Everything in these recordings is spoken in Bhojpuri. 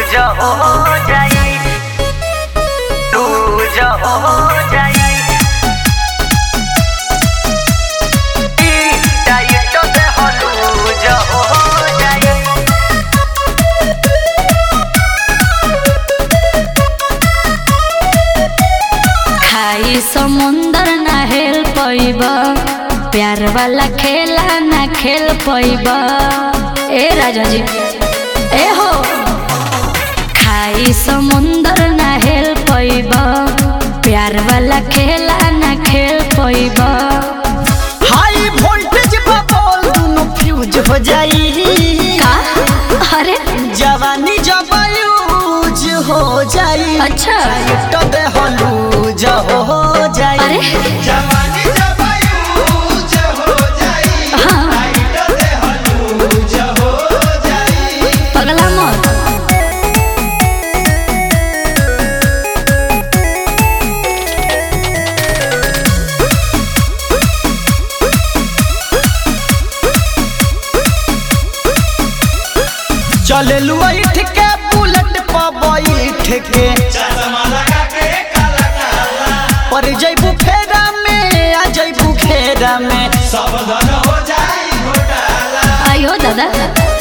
लूज हो जाई लूज हो जाई ई डाइट दे हो लूज हो जाई खाई समुंदर ना हेल पैब प्यार वाला खेला ना खेल पैब ए राजा जी ए हो खाई समुंदर ना हेल पैब प्यार वाला खेला ना खेल पैब हाई वोल्टेज पर बॉल दोनों फ्यूज हो जाई का अरे जवानी जब यूज हो जाई अच्छा तो दे हो लूज हो जाई अरे जवानी जब यूज हो जाई हाँ लाइट दे हलूज हो जाई पगला मत चले लुइठ के बुलेट पर बैठ के चश्मा लगा के काला काला पर जैबू फेरा में आ जैबू फेरा में सावधान हो जाई घोटाला आयो दादा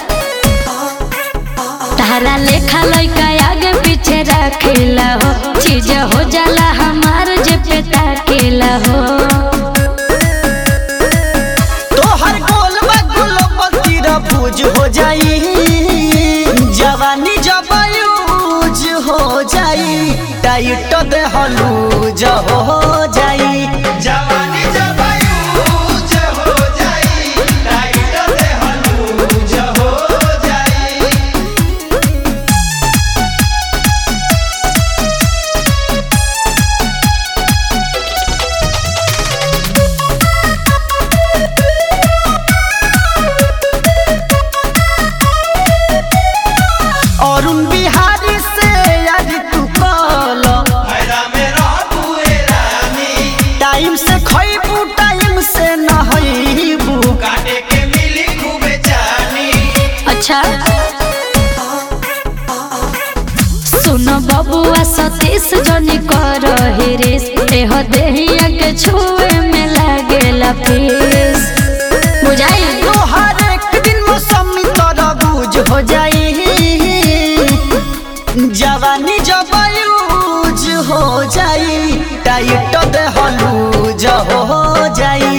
तारा लेखा लइका आगे पीछे रखेला हो चीज हो जाला हमार जे पे ताकेला हो तोहर गोल में गुलब तीरा भूज हो जाई जवानी जब यूज हो जाई टाइट दे हलूज हो जाई जवानी जब यूज हो जाई लाइट दे हलूज हो जाई अरुण बिहारी से यार तू कल फायदा में रह तू ए रानी टाइम से खइबू टाइम से नहइबू काटे के मिली खूबे जानी अच्छा सुनो बबुआ सतीश जनी कर हिरिस एह देहिया के छुए में लागेला फीस बुझाई तोहर एक दिन मौसमी तोरा बूझ हो जाई जवानी जब यूज हो जाई टाइट दे हलूज हो जाई